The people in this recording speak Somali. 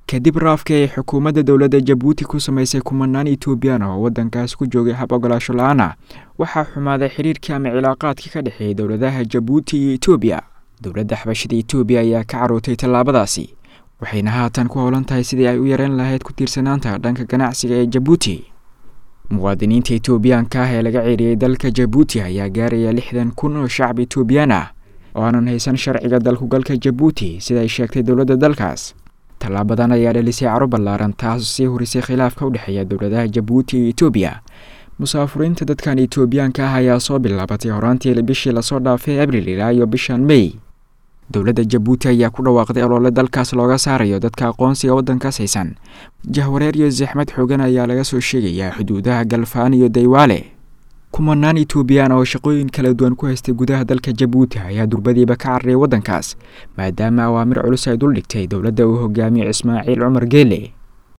kadib raafka ay xukuumadda dowladda jabuuti ku samaysay kumanaan etoobiyaan oo waddankaas ku joogay hab ogolaasho la-aan ah waxaa xumaaday xiriirkii ama cilaaqaadkii ka dhexeeyay dowladaha jabuuti iyo etoobiya dowladda xabashada etoobiya ayaa ka carootay tallaabadaasi waxayna haatan ku howlan tahay sidii ay u yareen lahayd ku tiirsanaanta dhanka ganacsiga ee jabuuti muwaadiniinta etoobiyaanka ah ee laga ceeriyey dalka jabuuti ayaa gaaraya lixdan kun oo shacab etoobiyaan ah oo aanan haysan sharciga dalkugalka jabuuti sida ay sheegtay dowladda dalkaas tallaabadan ayaa dhalisay caro ballaaran taasoo sii horisay khilaafka u dhexeeya dowladaha jabuuti iyo etoobiya musaafuriinta dadkan etoobiyaanka ah ayaa soo bilaabatay horaantii bishii lasoo dhaafay abril ilaa iyo bishan mey dowladda jabuuti ayaa ku dhawaaqday oloole dalkaas looga saarayo dadka aqoonsiga waddankaas haysan jahwareer iyo saxmad xoogan ayaa laga soo sheegayaa xuduudaha galfaan iyo daywaale kumanaan etoobiyaan oo shaqooyin kala duwan ku haystay gudaha dalka jabuuti ayaa durbadiiba ka carariyay waddankaas maadaama awaamir culus ay duldhigtay dowladda uu hogaamiyo ismaaciil cumar geele